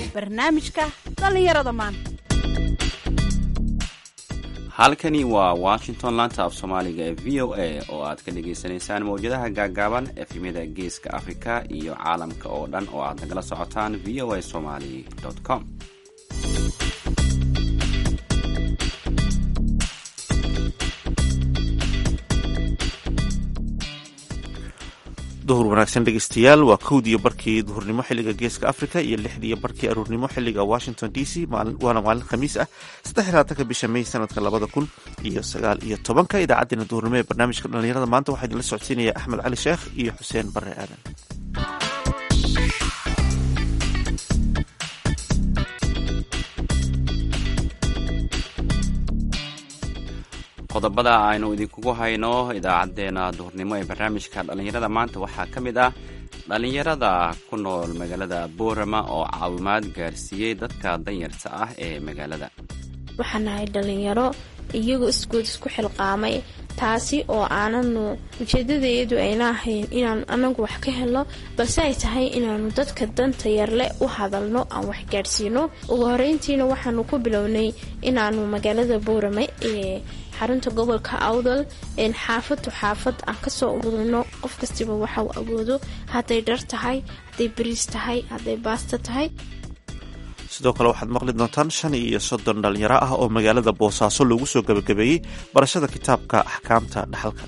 barnaamijka dhallinyarada maanta halkani waa washington laanta af soomaaliga ee v o a oo aad ka dhagaysanaysaan mawjadaha gaagaaban efemyada geeska afrika iyo caalamka oo dhan oo aad nagala socotaan v o a somali com duhur wanaagsan dhegeystayaal waa kowdiiyo barkii duhurnimo xiliga geeska africa iyo lixdiiyo barkii aruurnimo xiliga washington d c waana maalin khamiis ah saddex labaatanka bisha may sanadka labada kun iyo sagaal iyo tobanka idaacaddeenna duhurnimo ee barnaamijka dhallinyarada maanta waxaa idinla socodsiinaya axmed cali sheekh iyo xuseen bare aadan qodobada aynu idinkugu hayno idaacadeena duhurnimo ee barnaamijka dhallinyarada maanta waxaa ka mid ah dhallinyarada ku nool magaalada boorama oo caawimaad gaarsiiyey dadka danyarta ah ee magaalada waxaan nahay dhallinyaro iyagoo isgood isku xilqaamay taasi oo aananu ujeedadeedu ayna ahayn inaanu anagu wax ka helno balse ay tahay inaanu dadka danta yarle u hadalno aan wax gaadhsiino ugu horeyntiina waxaanu ku bilownay inaanu magaalada boorame ee xarunta gobolka awdal xaafadtu xaafad aan kasoo ururino qof kastiba waxa uu awoodo hadday dhar tahay hadday bariis tahay hadday baasta tahay sidoo kale waxaad maqli doontaan shan iyo soddon dhalinyaro ah oo magaalada boosaaso loogu soo gabagabeeyey barashada kitaabka axkaamta dhaxalka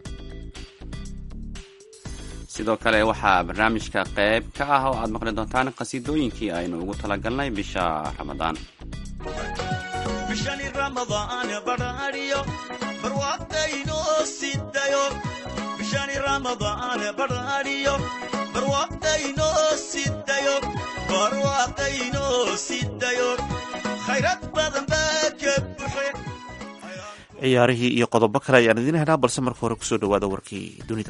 sidoo kale waxaa barnaamijka qayb ka ah oo aad maqli doontaan qhasiidooyinkii aynu ugu talagalnay bisha ramadaan bishani ramadaan badhaadhiyo barwaaqaynoo sidayo bishani ramadaan badhaadhiyo barwaaqaynoo sidayo barwaaqaynoo sidayo khayrad badan baa ka buxe ciyaarihii iyo qodobo kale ayaan idiin helnaa balse marka hore kusoo dhawaada warkii dunida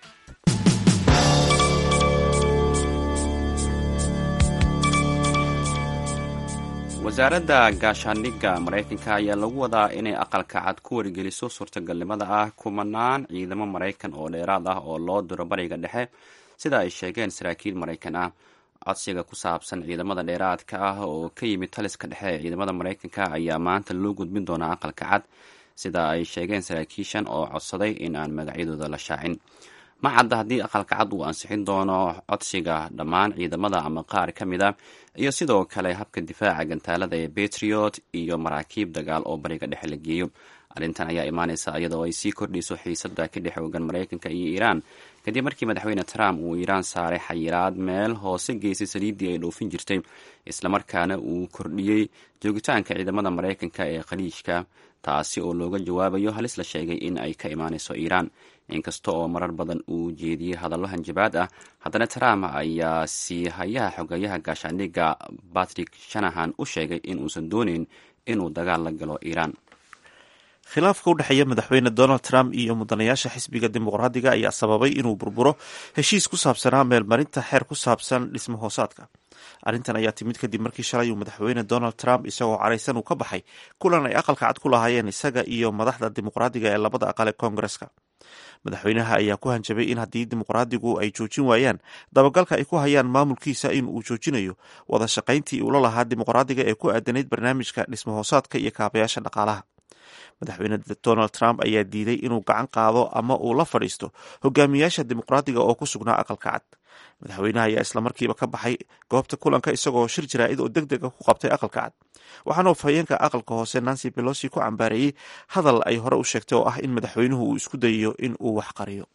wasaaradda gaashaandhigga maraykanka ayaa lagu wadaa inay aqalka cad ku wargeliso suurtagalnimada ah kumanaan ciidamo maraykan oo dheeraad ah oo loo diro bariga dhexe sida ay sheegeen saraakiil maraykan ah codsiga ku saabsan ciidamada dheeraadka ah oo ka yimid taliska dhexe ee ciidamada maraykanka ayaa maanta loo gudbin doonaa aqalka cad sida ay sheegeen saraakiishan oo codsaday in aan magacyadooda la shaacin ma cadda haddii aqalka cad uu ansixin doono codsiga dhammaan ciidamada ama qaar ka mid a iyo sidoo kale habka difaaca gantaalada ee betriot iyo maraakiib dagaal oo bariga dhexe la geeyo arrintan ayaa imaanaysa iyadoo ay sii kordhayso xiisada ka dhex ogan maraykanka iyo iiraan kadib markii madaxweyne trump uu iiraan saaray xayiraad meel hoose geysay saliiddii ay dhoofin jirtay islamarkaana uu kordhiyey joogitaanka ciidamada maraykanka ee khaliijka taasi oo looga jawaabayo halis la sheegay in ay ka imaanayso iiraan inkasta oo marar badan uu jeediyey hadallo hanjabaad ah haddana trump ayaa sii hayaha xogeeyaha gaashaandhigga batrick shanahan u sheegay in uusan dooneyn inuu dagaal la galo iiraan khilaafka u dhexeeya madaxweyne donald trump iyo mudanayaasha xisbiga dimuqraadiga ayaa sababay inuu burburo heshiis ku saabsanaa meelmarinta xeer ku saabsan dhismo hoosaadka arrintan ayaa timid kadib markii shalay uu madaxweyne donald trump isagoo caraysan uu ka baxay kulan ay aqalka cad ku lahaayeen isaga iyo madaxda dimuqraadiga ee labada aqal ee koongareska madaxweynaha ayaa ku hanjabay in haddii dimuqraadigu ay joojin waayaan dabagalka ay ku hayaan maamulkiisa in uu joojinayo wada shaqayntii uula lahaa dimuqraadiga ee ku aadanayd barnaamijka dhismo hoosaadka iyo kaabayaasha dhaqaalaha madaxweyne donald trump ayaa diiday inuu gacan qaado ama uu la fadhiisto hogaamiyaasha dimuqraadiga oo ku sugnaa aqalka cad madaxweynaha ayaa islamarkiiba ka baxay goobta kulanka isagoo shir jaraa'id oo deg dega ku qabtay aqalka cad waxaana afhayeenka aqalka hoose nancy belosi ku cambaareeyey hadal ay hore u sheegtay oo ah in madaxweynuhu uu isku dayayo in uu wax qariyo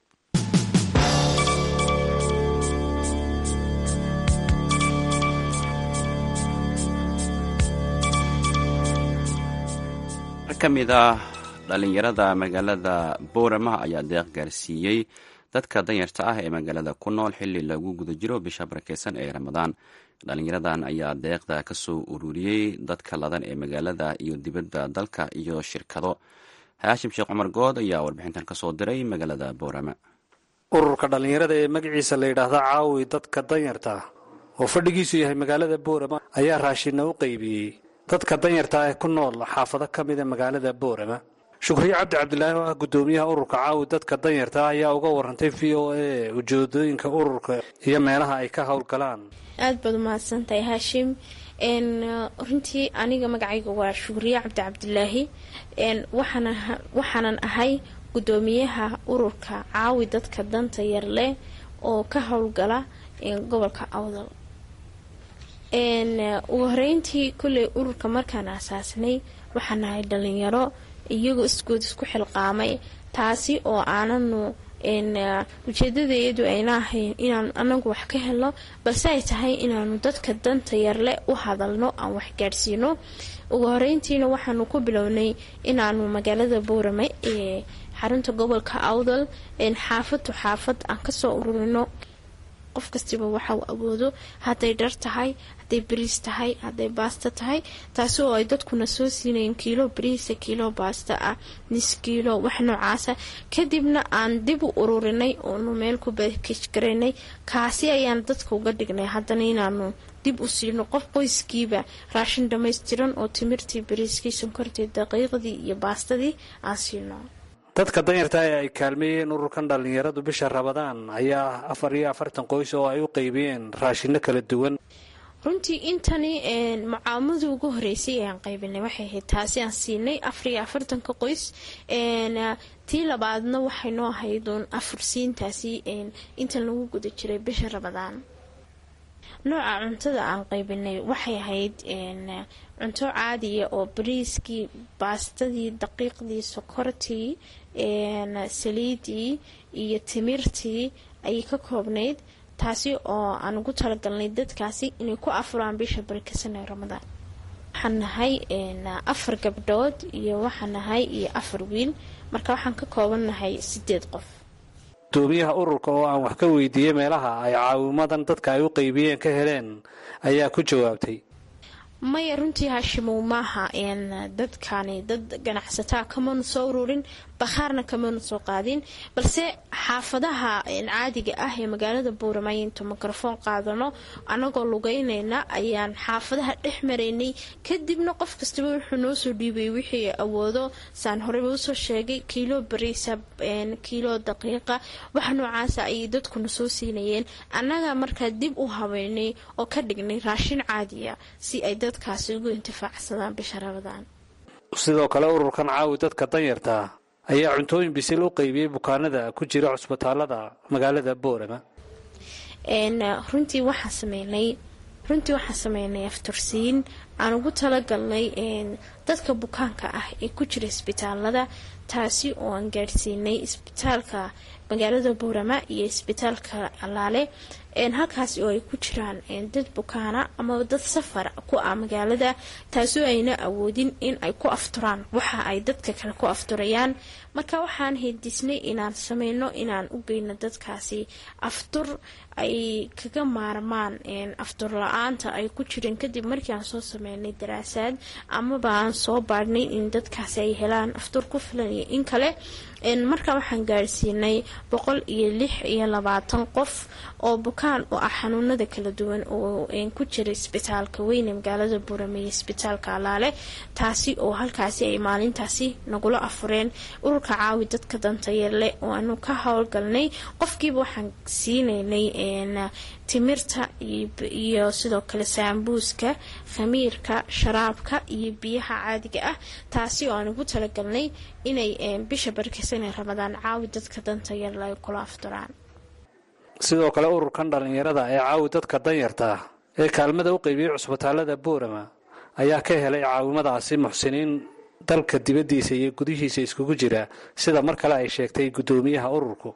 ka mid ah dhallinyarada magaalada boorama ayaa deeq gaarsiiyey dadka danyarta ah ee magaalada ku nool xili lagu guda jiro bisha barakeysan ee ramadaan dhallinyaradan ayaa deeqda kasoo ururiyey dadka ladan ee magaalada iyo dibadda dalka iyo shirkado haashim sheekh cumar good ayaa warbixintan kasoo diray magaalada boorama ururka dhallinyarada ee magaciisa la yidhaahda caawi dadka danyarta ah oo fadhigiisu yahay magaalada boorama ayaa raashinna u qaybiyey dadka danyarta ah ee ku nool xaafado ka mida magaalada boorama shukriye cabdi cabdilaahi oo ah guddoomiyaha ururka caawi dadka danyarta ah ayaa uga warantay v o a ujeedooyinka ururka iyo meelaha ay ka howlgalaan aada baad umahadsantahay haashim runtii aniga magacayga waa shukriye cabdi cabdilaahi waxaanan ahay guddoomiyaha ururka caawi dadka danta yar leh oo ka howlgala gobolka awdal ugu horeyntii kolley ururka markaan asaasnay waxaan nahay dhalinyaro iyagoo isgood isku xilqaamay taasi oo aananu ujeedadeedu ayna ahayn inaan anagu wax ka helno balse ay tahay inaanu dadka danta yarle u hadalno aan wax gaadhsiino ugu horeyntiina waxaanu ku bilownay inaanu magaalada boorame ee xarunta gobolka awdal xaafadtu xaafad aan kasoo ururino qof kastiba waxau awoodo hadday dhar tahay hadday bariis tahay hadday baasta tahay taasi oo ay dadkuna soo siinayeen kiilo bariisa kiilo baasta ah nis kiilo wax noocaasa kadibna aan dib u ururinay oonu meel ku bakij garaynay kaasi ayaan dadka uga dhignay haddana inaanu dib u siino qof qoyskiiba raashin dhammaystiran oo timirtii bariiskii sonkortii daqiiqdii iyo baastadii aan siino dadka danyarta ee ay kaalmeeyeen ururkan dhallinyaradu bisha rabadaan ayaa afar iyo afartan qoys oo ay u qeybiyeen raashino kala duwan runtii intani mucaamadii ugu horeysay ee aan qaybinay waxay ahayd taasi aan siinay afar iyo afartanka qoys tii labaadna waxay noo ahayduun afursiintaasi intan lagu guda jiray bisha rabadaan nooca cuntada aan qaybinay waxay ahayd cunto caadiya oo bariiskii baastadii daqiiqdii sokortii saliidii iyo timirtii ayay ka koobnayd taasi oo aan ugu talagalnay dadkaasi inay ku afuraan bisha barikasana ramadaan waxaan nahay afar gabdhood iyo waxaan nahay iyo afar wiil marka waxaan ka koobannahay sideed qof gudoomiyaha ururka oo aan wax ka weydiiyey meelaha ay caawimadan dadka ay u qeybiyeen ka heleen ayaa ku jawaabtay maya runtii haashimow maaha dadkani dad ganacsataa kamanu soo ururin bakhaarna kamanu soo qaadin balse xaafadaha caadiga ah ee magaalada buuramay intu mikrofoon qaadano anagoo lugeynayna ayaan xaafadaha dhex maraynay kadibna qof kastaba wuxuu noo soo dhiibay wixii awoodo saan horeyba usoo sheegay kiilo bariisa kiilo daqiiqa wax noocaasa ayay dadkuna soo siinayeen annaga markaa dib u habeynay oo ka dhignay raashin caadiya si ay dadkaasi ugu intifaacsadaan bisha rabadaan sidoo kale ururkan caawi dadka danyarta ayaa cuntooyin bisil u qeybiyey bukaanada ku jira cusbitaalada magaalada boorama runtii waxaan sameynay runtii waxaan sameynay aftursiin aan ugu talagalnay dadka bukaanka ah ee ku jira isbitaalada taasi oo aan gaadhsiinay isbitaalka magaalada boorama iyo isbitaalka alaale halkaasi oo ay ku jiraan dad bukaana ama dad safar ku ah magaalada taasoo ayna awoodin in ay ku afturaan waxa ay dadka kale ku afturayaan marka waxaan hindisnay inaan sameyno inaan u geyno dadkaasi aftur ay kaga maarmaan aftur la-aanta ay ku jireen kadib markii aan soo sameynay daraasaad amaba aan soo baadhnay in dadkaasi ay helaan aftur ku filan iyo in kale marka waxaan gaadhsiinay boqol iyo lix iyo labaatan qof oo bukaan oo ah xanuunada kala duwan oo ku jira isbitaalka weyne magaalada buurame iyo isbitaalka alaale taasi oo halkaasi ay maalintaasi nagula afureen ururka caawi dadka danta yarleh oo aanu ka howlgalnay qofkiiba waxaan siinaynay timirta iyo sidoo kale saambuuska khamiirka sharaabka iyo biyaha caadiga ah taasi oo aan ugu talagalnay inay bisha barkisane ramadaan caawi dadka danta yarle ay kula afturaan sidoo kale ururkan dhallinyarada ee caawi dadka danyarta ee kaalmada u qeybiyey cusbitaalada boorama ayaa ka helay caawimadaasi muxsiniin dalka dibaddiisa iyo gudihiisa iskugu jira sida mar kale ay sheegtay guddoomiyaha ururku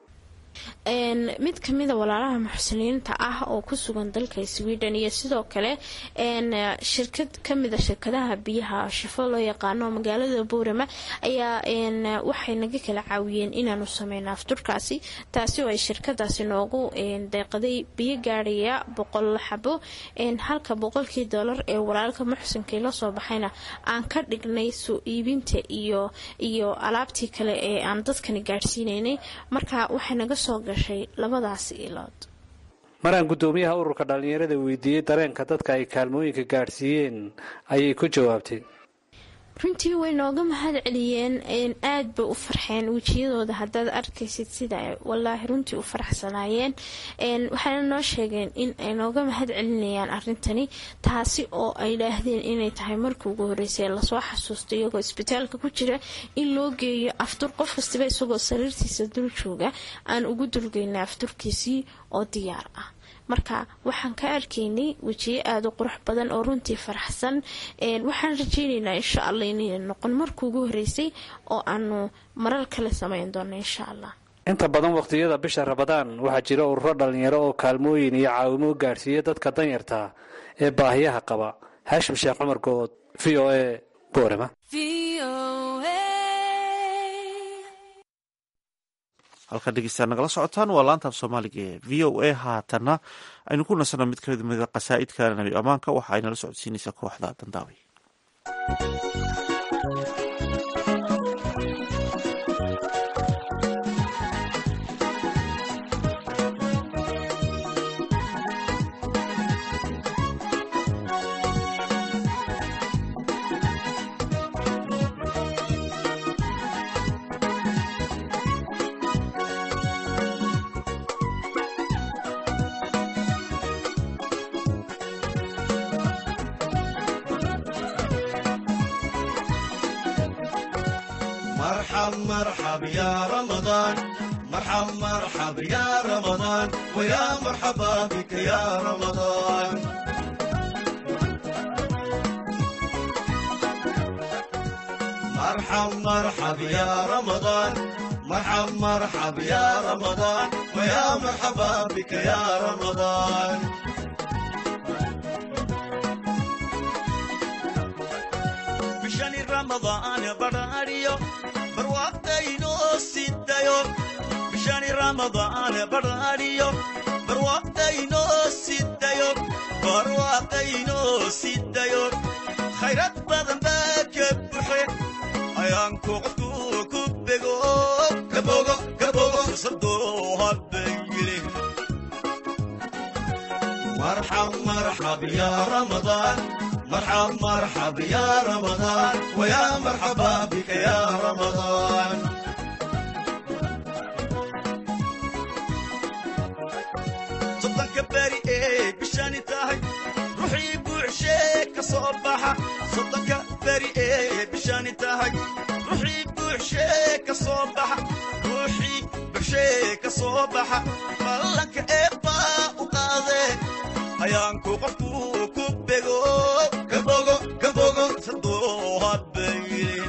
mid kamida walaalaha muxsiniinta ah oo ku sugan dalka sweden iyo sidoo kale shirkad kamida shirkadaha biyaha shifo loo yaqaano magaalada boorama ayaa waxay naga kala caawiyeen inaanu sameyno afturkaasi taasi oo ay shirkadaasi noogu deeqaday biyo gaadhaya boqol xabo halka boqolkii doolar ee walaalka muxsinkii lasoo baxayna aan ka dhignay soo iibinta iyo iyo alaabtii kale ee aan dadkani gaadhsiinaynay marka waxay naga soo gashay labadaasi ilood maraan guddoomiyaha ururka dhallinyarada weydiiyey dareenka dadka ay kaalmooyinka gaadhsiiyeen ayay ku jawaabtay runtii way nooga mahad celiyeen aad bay u farxeen wejiyadooda haddaad arkaysid sida ay walaahi runtii u faraxsanaayeen waxayna noo sheegeen in ay nooga mahad celinayaan arintani taasi oo ay dhaahdeen inay tahay markii ugu horeysay lasoo xasuusto iyagoo isbitaalka ku jira in loo geeyo aftur qof kastaba isagoo sariirtiisa dul jooga aan ugu dulgeynay afturkiisii oo diyaar ah marka waxaan ka arkaynay wejiyo aada u qurux badan oo runtii faraxsan waxaan rajeyneynaa insha allah inayna noqon markii ugu horeysay oo aanu marar kale samayn doono insha allah inta badan waqtiyada bisha rabadaan waxaa jira ururo dhalinyaro oo kaalmooyin iyo caawimo gaadhsiiya dadka danyarta ee baahiyaha qaba haashim sheekh cumar good v o a boorama halkan dhegeystaad nagala socotaan waa laanta af soomaaliga ee v o a haatana aynu ku nasano mid kamid mida qasaa'idka nabi ammaanka waxa ay nala socodsiinaysaa kooxda dandaaway مرحب مرحب يا رمضان مرحب مرحب يا رمضان ويا مرحبا بك يا رمضان مرحب مرحب يا رمضان مرحب مرحب يا رمضان ويا مرحبا بك يا رمضان بشان رمضان براريو barwaaqdaynoo sidayo bishani ramadaan barariyo barwaaqdaynoo sidayo barwaaqdaynoo sidayo khayrad badan baa ka buxe ayaanku qofku ku bego kabogo kabogo fursadoo habayile marxab marxab ya ramadaan مرحب مرحب يا رمضان ويا مرحبا بك يا رمضان صدق باري ايه بشاني تاهي روحي بوعشيك صباحة صدق باري ايه بشاني تاهي روحي بوعشيك صباحة روحي بوعشيك صباحة مالك ايه با وقاضي ayaanku qofku ku bego kabogo kabogo sadoo habayrin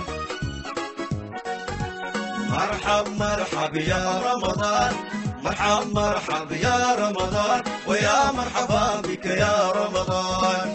marxab marxab ya ramadaan marxab marxab ya ramadaan waya marxaba bika ya ramadaan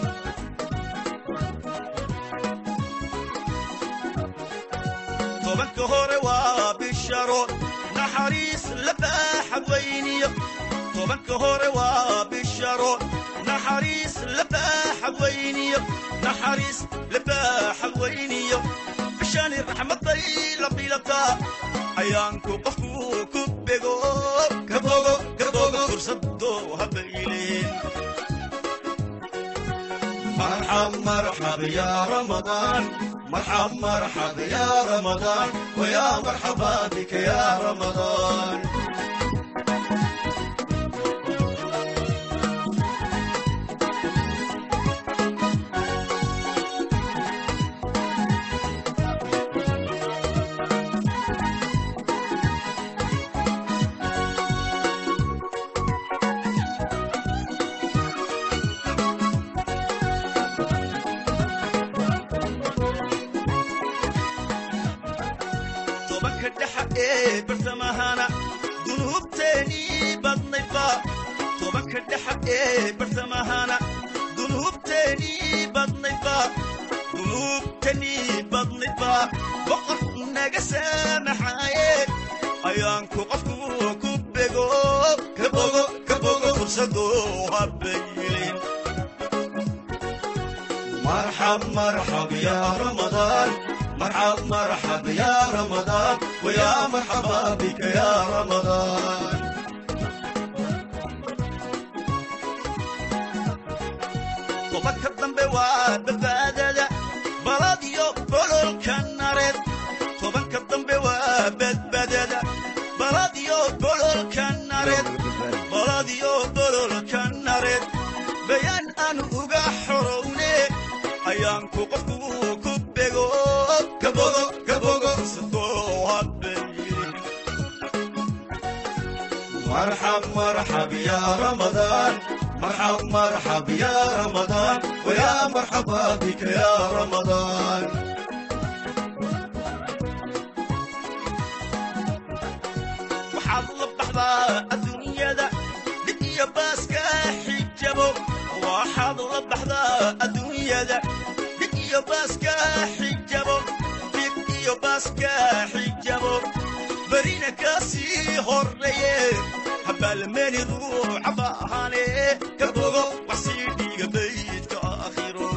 tobanka hore waa bisharo naxariis la baaxa weyniyo tobanka hore waa bisharo naxariis labaaxa weyniyo naxariis labaaxa weyniyo bishani raxmaday la bilataa ayaanku qofku ku bego kabogo kabogo fursadoo habayleen marxab marxab ya ramadaan marxab marxab ya ramadaan waya marxaba bika ya ramadaan tobanka dhexa ee bartamahana dunuubteenii badnaydba tobanka dhexa ee bartamahana dunuubteenii badnaydba dunuubtanii badnaydba boqor naga saamaxaaye ayaanku qofku ku bego kabogo kabogo fursadoo habaylin marxab marxab ya ramadaan مرحب مرحب يا رمضان ويا مرحبا بك يا رمضان tobanka dambe waa badbaadada baladiyo bolol bidhaanku qofku ku bego kabogo kabogo sadoo habbeyi marxab marxab ya ramadaan marxab marxab ya ramadaan wayaa marxaba bika ya ramadaan waxaad la baxdaa adduunyada dhib iyo baaska xijabo waxaad la baxdaa adduunyada dhib iyo baaska xijabo dhib iyo baaska xijabo berina ka sii horreeye habaalmeeni ruuxa baahane ka bogo wax sii dhiiga baydka aakhiro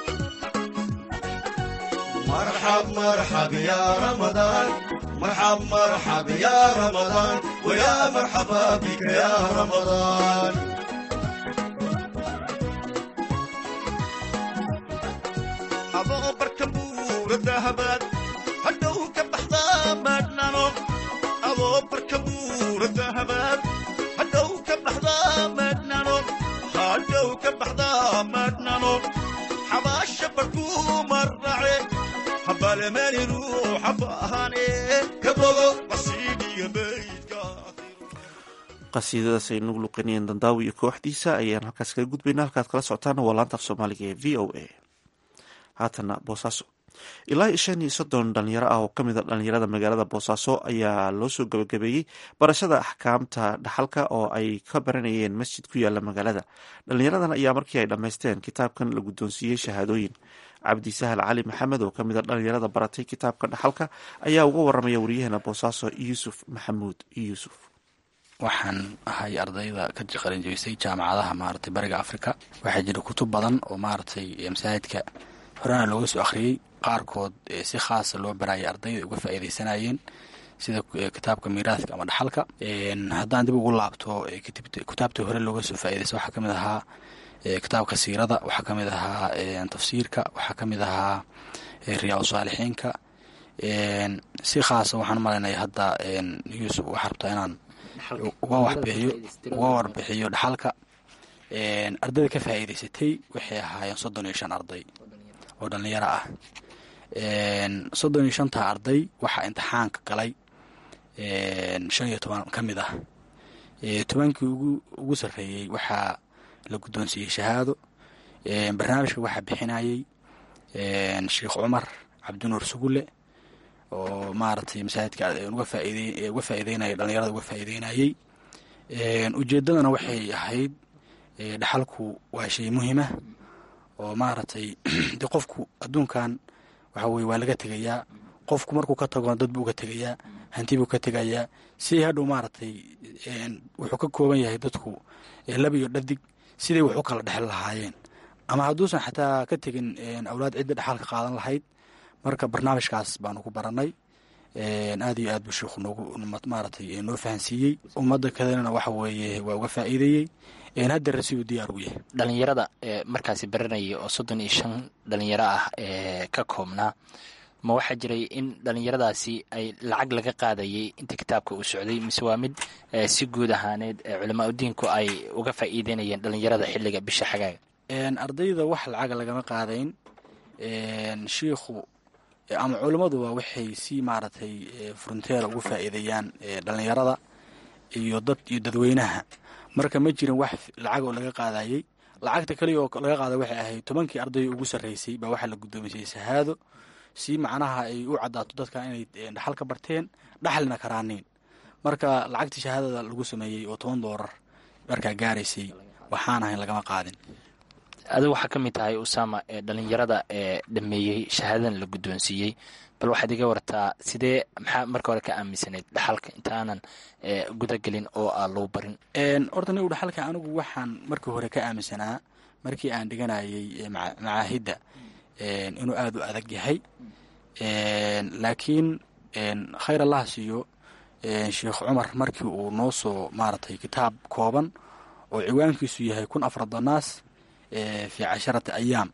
marxab marxab ya ramadaan marxab marxab ya ramadaan wayaa marxaba bika ya ramadaan adoo barka buura dahabaad hadhow ka baxdaa madhnano adoo barka buura dahabaad hadhow ka baxdaa madhnano hadhow ka baxdaa madhnano xabaasha barkuu marrace habaalmeeni ruuxa baahane ka bogo wasiidhiga baydka qasiidadaas ay nagu luqanayeen dandaawi iyo kooxdiisa ayaan halkaas kaga gudbayna halkaad kala socotaan waa laanta af soomaaliga ee v o a haatana boosaaso ilaa iyo shan iyo soddon dhalinyaro ah oo kamid a dhalinyarada magaalada boosaaso ayaa loo soo gabagabeeyey barashada axkaamta dhaxalka oo ay ka baranayeen masjid ku yaala magaalada dhalinyaradan ayaa markii ay dhammaysteen kitaabkan la guddoonsiiyey shahaadooyin cabdi sahal cali maxamed oo kamid a dhalinyarada baratay kitaabka dhaxalka ayaa uga waramaya waryaheena boosaaso yuusuf maxamuud yuusuf waxaan ahay ardayda ka qalin jebisay jaamacadaha maaragtay bariga africa waxaa jira kutub badan oo maaragtay masaajidka horena looga soo akhriyey qaarkood si khaasa loo barayay ardayda uga faa'iidaysanayeen sida kitaabka miiraadka ama dhaxalka haddaan dib ugu laabto kitaabtii hore looga soo faa'iidaysa waxaa ka mid ahaa kitaabka siirada waxaa ka mid ahaa tafsiirka waxaa ka mid ahaa riyaa saalixiinka si khaasa waxaan malaynaya hadda yuusuf waxaa rabtaa inaan uga waxbixiyo uga warbixiyo dhaxalka ardayda ka faa'iidaysatay waxay ahaayeen soddon iyo shan arday oo dhallinyaro ah soddon iyo shantaa arday waxaa imtixaanka galay shan iyo toban ka mid ah tobankii ugu ugu sarreeyey waxaa la guddoonsiiyey shahaado barnaamijka waxaa bixinayey sheekh cumar cabdinuur sugulle oo maaragtay masaajidka uga faaid uga faa'iideynaya dhalinyarada uga faa'iideynayey ujeeddadana waxay ahayd dhaxalku waa shay muhiima oo maaragtay de qofku adduunkan waxa weye waa laga tegayaa qofku markuu ka tago dad buu ka tegayaa hanti buu ka tegayaa si hadhow maaragtay wuxuu ka kooban yahay dadku lab iyo dhadig siday wax u kala dhexel lahaayeen ama hadduusan xataa ka tegin awlaad cidda dhexalka qaadan lahayd marka barnaamijkaas baanu ku baranay aad iyo aad buu sheikhu noogu maaragtay noo fahansiiyey ummadda kalena waxa weeye waa uga faa'iideeyey haddana siduu diyaar ugu yahay dhalinyarada ee markaasi baranaya oo soddon iyo shan dhalinyaro ah ee ka koobnaa ma waxaa jiray in dhalinyaradaasi ay lacag laga qaadayay inta kitaabka uu socday mise waa mid si guud ahaaneed culamaa udiinku ay uga faa'iideynayeen dhalinyarada xilliga bisha xagaaga ardayda wax lacag lagama qaadayn shiikhu ama culimmaduba waxay si maaragtay fronteera ugu faa'iideeyaan dhalinyarada iyo dad iyo dadweynaha marka ma jirin wax lacag oo laga qaadayey lacagta kaliya oo laga qaaday waxay ahayd tobankii arday ugu sarreysay baa waxaa la guddoomisay shahaado si macnaha ay u caddaato dadka inay dhaxal ka barteen dhaxalina karaaniin marka lacagtii shahaadada lagu sameeyey oo toban doolar markaa gaaraysay waxaan ahayn lagama qaadin adigu waxaa ka mid tahay usama ee dhalinyarada ee dhameeyey shahaadadan la guddoonsiiyey bal waxaad iga wartaa sidee maxaa marka hore ka aaminsanayd dhaxalka intaanan gudagelin oo aan lou barin horta nigu dhaxalka anigu waxaan markii hore ka aaminsanaa markii aan dhiganayay macaahidda inuu aada u adag yahay laakiin khayr allah siiyo sheekh cumar markii uu noo soo maaragtay kitaab kooban oo ciwaankiisu yahay kun afradanaas fi casharati ayaam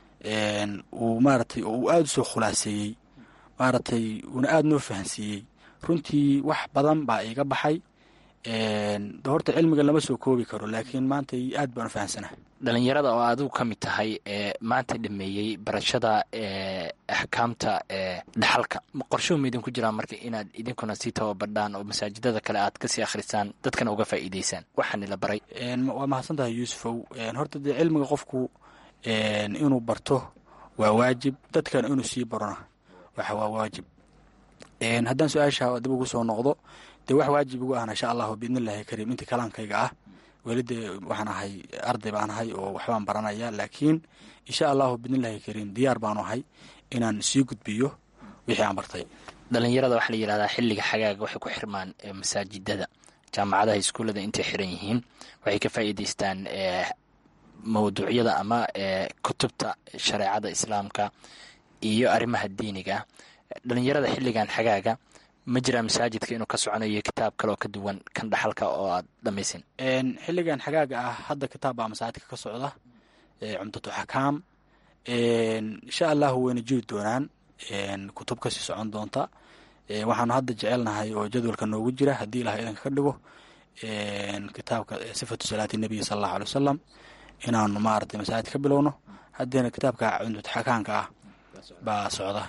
uu maaratay oo uu aada usoo khulaaseeyey maaragtay uuna aada noo fahansiiyey runtii wax badan baa iiga baxay horta cilmiga lama soo koobi karo laakiin maanta aad baan u fahamsanaha dhalinyarada oo adigu ka mid tahay ee maanta dhameeyey barashada axkaamta dhaxalka qorshuhu ma idinku jiraan marka inaad idinkuna sii tababadhaan oo masaajidada kale aad kasii akhrisaan dadkana uga faa'iideysaan waxaani la baray waa mahadsan tahay yuusufow horta dee cilmiga qofku inuu barto waa waajib dadkana inuu sii barona waxa waa waajib haddaan su-aasha dib ugu soo noqdo dee wax waajib igu ahna insha allahu biidnillahi kariim intii kalaankayga ah weli dee waxaan ahay arday baan ahay oo waxbaan baranaya laakiin insha allahu biidnillahi kariim diyaar baanu ahay inaan sii gudbiyo wixii aan bartay dhalinyarada waxaa la yidhahdaa xilliga xagaaga waxay ku xirmaan masaajidada jaamacadaha iskuullada intay xiran yihiin waxay ka faa'iideystaan mawduucyada ama kutubta shareecada islaamka iyo arrimaha diiniga dhalinyarada xilligan xagaaga ma jiraa masaajidka inuu ka soconayo kitaab kale oo ka duwan kan dhaxalka oo aad dhamaysin xilligan xagaaga ah hadda kitaab baa masaajidka ka socda cumdatu xakaam insha allahu wayna jiri doonaan kutub kasii socon doonta waxaanu hadda jecelnahay oo jadwalka noogu jira haddii ilaah idanka ka dhigo kitaabka sifatu salaati nebiyi sala allahu alay wasalam inaanu maaragtay masaajid ka bilowno haddeena kitaabka cumdatu xakaamka ah baa socda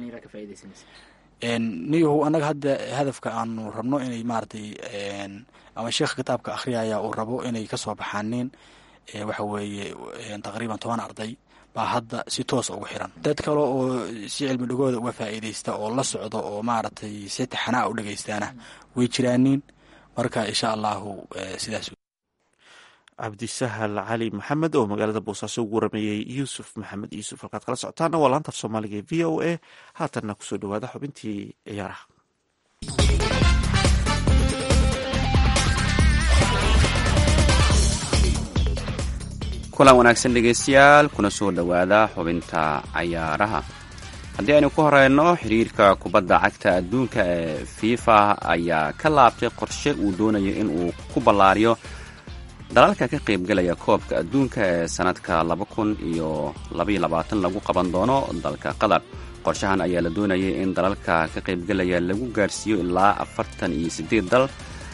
niyahu annaga hadda hadafka aanu rabno inay maaragtay ama sheekha kitaabka akhriyaya uu rabo inay kasoo baxaaniin waxa weeye taqriiban toban arday baa hadda si toosa ugu xiran dad kale oo si cilmi dhigooda uga faa'iideysta oo la socdo oo maaragtay si taxanaa u dhegeystaana way jiraaniin marka insha allahu sidaas cabdisahal cali maxamed oo magaalada boosaaso ugu warameeyey yuusuf maxamed yuusuf halkaad kala socotaana waa laanta af soomaaliga e v o a haatanna kusoo dhawaada xubintii ciyaaraha kulan wanaagsan dhegeystayaal kuna soo dhowaada xubinta cayaaraha haddii aynu ku horeyno xiriirka kubadda cagta adduunka ee fifa ayaa ka laabtay qorshe uu doonayo in uu ku ballaariyo dalalka ka qaybgalaya koobka adduunka ee sanadka laba kun iyo labaiyo labaatan lagu qaban doono dalka qatar qorshahan ayaa la doonayay in dalalka ka qaybgalaya lagu gaarhsiiyo ilaa afartan iyo siddeed dal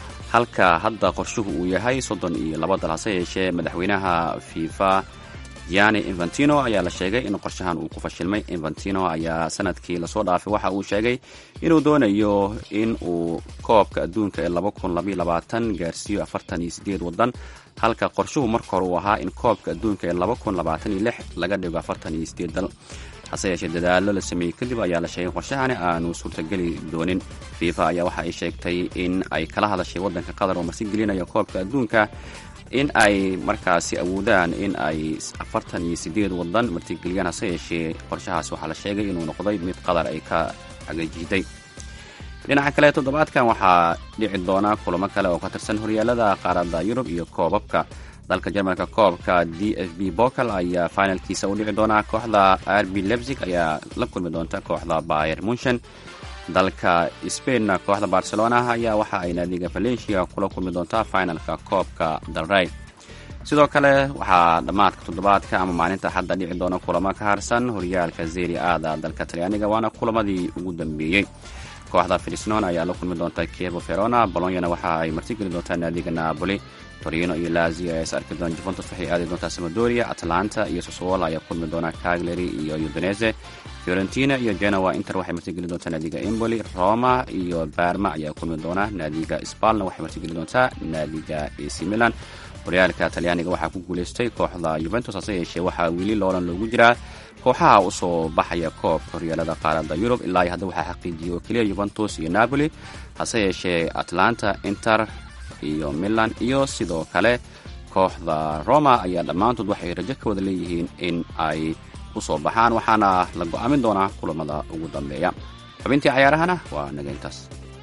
halka hadda qorshuhu uu yahay soddon iyo laba dal hase yeeshee madaxweynaha fifa giani infantino ayaa la sheegay in qorshahan uu ku fashilmay infantino ayaa sanadkii lasoo dhaafay waxa uu sheegay inuu doonayo in uu koobka adduunka ee laba kun labaiyo labaatan gaarsiiyo afartan iyo siddeed waddan halka qorshuhu marka hore uu ahaa in koobka adduunka ee laba kun labaatan iyo lix laga dhigo afartan iyo siddeed dal hase yeeshee dadaallo la sameeyey kadib ayaa la sheegay qorshahani aanu suurtageli doonin fifa ayaa waxa ay sheegtay in ay kala hadashay waddanka qatar oo marsigelinaya koobka adduunka in ay markaasi awoodaan in ay afartan iyo siddeed waddan martigeliyaan hase yeeshee qorshahaas waxaa la sheegay inuu noqday mid qatar ay ka cagajiiday dhinaca kale toddobaadkan waxaa dhici doona kulamo kale oo ka tirsan horyaalada qaaradda yurub iyo koobabka dalka jarmalka koobka d f b bokal ayaa finalkiisa u dhici doona kooxda rb lebzig ayaa la kulmi doonta kooxda bayer munshen dalka spainna kooxda barcelona ayaa waxa ay naadiga valencia kula kulmi doontaa finalka koobka dalrey sidoo kale waxaa dhammaadka toddobaadka ama maalinta xadda dhici doona kulamo ka harsan horyaalka zeri aada dalka talyaaniga waana kulamadii ugu dambeeyey kooxda filisnon ayaa la kulmi doonta kievo verona bolonyana waxa ay martigeli doontaa naadiga napoli torino iyo lazio ayaa is arki doona juventus waxay aadi doontaa samadoria atlanta iyo sosowol ayaa kulmi doona cagliary iyo udinese fiorentina iyo genoa inter waxay martigeli doontaa naadiga emboli roma iyo barma ayaa kulmi doona naadiga spalna waxay martigeli doontaa naadiga ac milan horyaalka talyaaniga waxaa ku guuleystay kooxda yuventus hase yeeshee waxaa weli loolan loogu jiraa kooxaha usoo baxaya koobka horyaalada qaaradda yurub ilaa iyo hadda waxaa xaqiijiyay oo keliya yuventus iyo napoli hase yeeshee atlanta inter iyo milan iyo sidoo kale kooxda roma ayaa dhammaantood waxay rajo ka wada leeyihiin in ay u soo baxaan waxaana la go'aamin doonaa kulamada ugu dambeeya xubintii cayaarahana waa naga intaas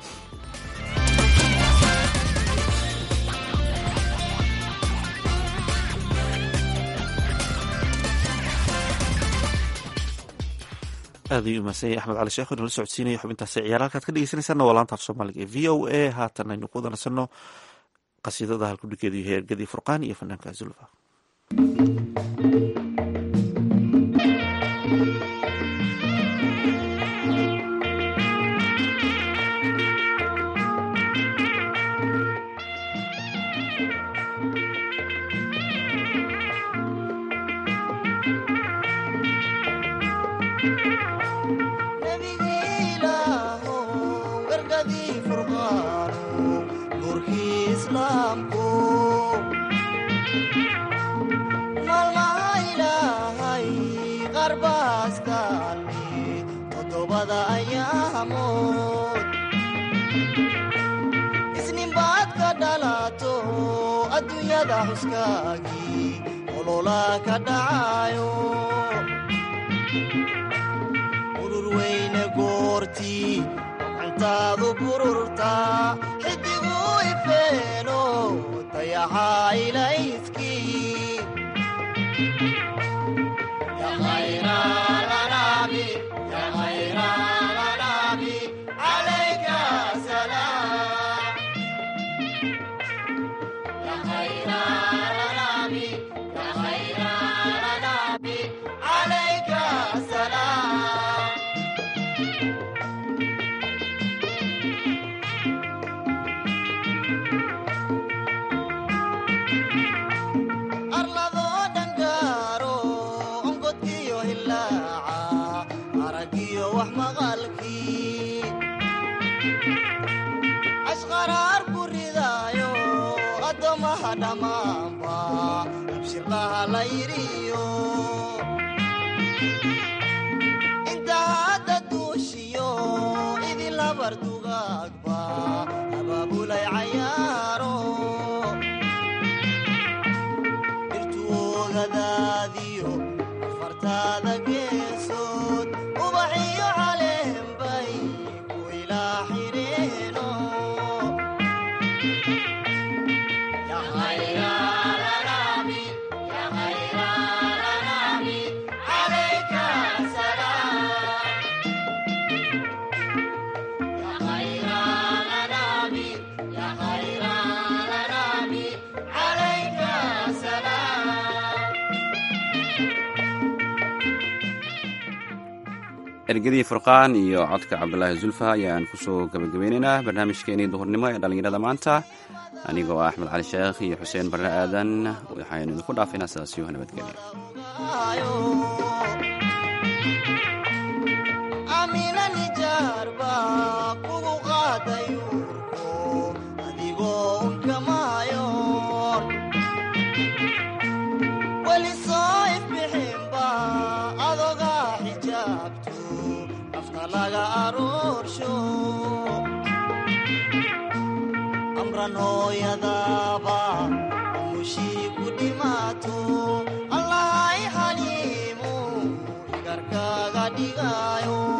aad ayuu umahadsanyay axmed cali sheekh inala socodsiinaya xubintaasi ciyaar halkaad ka dhegeysanaysaana waa laanta af soomaaliga ee v o a haatan aynu ku wadansano qasiidada halkudhigeedu yahay ergadii furqaan iyo fanaanka zulfa ergadii furqaanu nuurkii islaamku maalmaha ilaahay qarbaastaani toddobada ayaamood isninbaad ka dhalato adduunyada xuskaagii olola ka dhacayo urur weyne goortii cantaadu bururtaa xidigu ifeeno dayaxaa ilayskii Ya khayra lanabi, ya khayra lanabi, alayka salam. Ya khayra lanabi, ya khayra lanabi, alayka salam. arladoo dhangaaro ongodkiyo hilaaca aragiyo wax maqalkii ashqaraar ku ridaayo addoommaha dhammaanba abshirqaha la yidhiyo inta hadda duushiyo idin labar dugaagba abaabulay cayaaro irtuogadaadiyo afartaada geesood ubaxiyo caleenbay ku ilaa xireeno Ya khayra lanabi, ya khayra lanabi, alayka salam. Ya khayra lanabi, ya khayra lanabi, alayka salam. ergadii furqaan iyo codka cabdulaahi zulfa ayaan kusoo gabagabeynaynaa barnaamijkeenii duhurnimo ee dhallinyarada maanta anigoo ah axmed cali sheekh iyo xuseen barre aadan waxaynu idinku dhaafaynaa sidaasiyo nabadgelya amina nijaar baa kugu qaaday uurko adigoo unkamaayoon weli soo ifbixinba adogaa xijaabtu afka laga aroorsho amran hooyadaaba umushii ku dhimaato allahay xaliimu igarkaaga dhigaayo